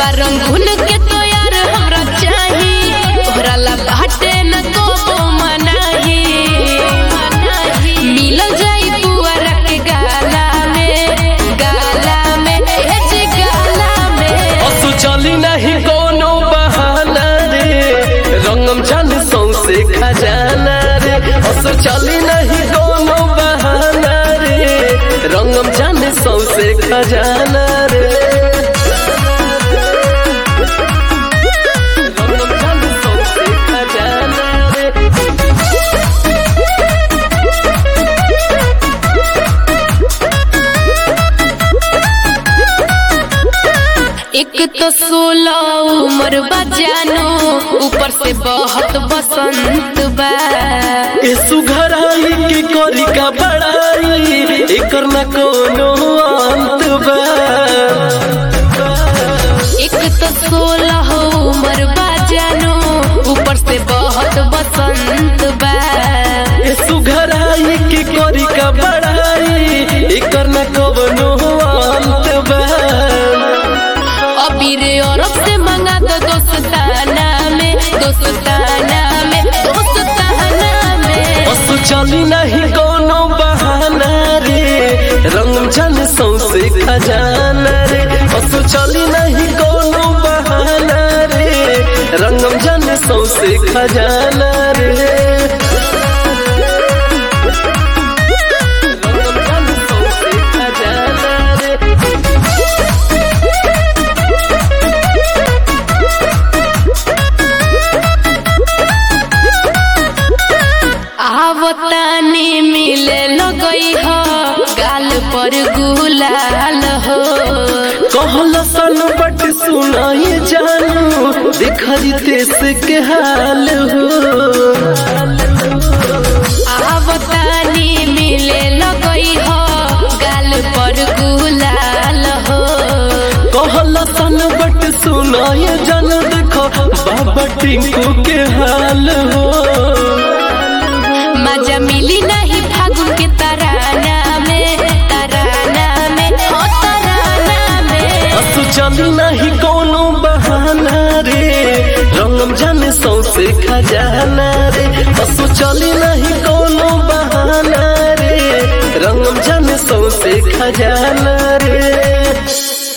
बारंगुन के तो यार हमरा चाही तोहरा ला बाटे न को मनाही मिलल जाई पुअरा के गाला में गाला में ए जे गाला में असु चली नहीं कोनो बहाना रे रंगम जान सौसे खजाना रे असु चली नहीं कोनो बहाना रे रंगम जान सौसे खजाना रे रंगम जान सौसे खजाना रे एक तो सोलह उम्र बजानो ऊपर से बहुत बसंत बा ए सुघराई की करी का बड़ाई एकर न कोनो अंत बा एक तो सोलह उम्र बजानो ऊपर से बहुत बसंत बा ए सुघराई की करी का बड़ाई एकर न कोनो अंत बा अबीर औरत से मंगा दो दोस्ताना में दोस्ताना में दोस्ताना में असु चली नहीं कोनो बहाना रे रंग जन सौसे खजाना रे असु चली नहीं कोनो बहाना रे रंगम जन सौसे खजाना रे रंगम जन सौसे खजाना रे आवतानी मिले लगई हो गाल पर गुलाल हो कहल सन बट सुनाई जानू दिखरी देश के हाल हो आवतानी मिले लगई हो गाल पर गुलाल हो कहल सन बट सुनाई जानू देखो बाबा टिंकू के हाल हो मजा मिली नहीं फागुन के तराना में तराना में हो तराना में असु चली नहीं कोनो बहाना रे रंगम जाने सौसे खजाना रे असु चली नहीं कोनो बहाना रे रंगम जाने सौसे खजाना रे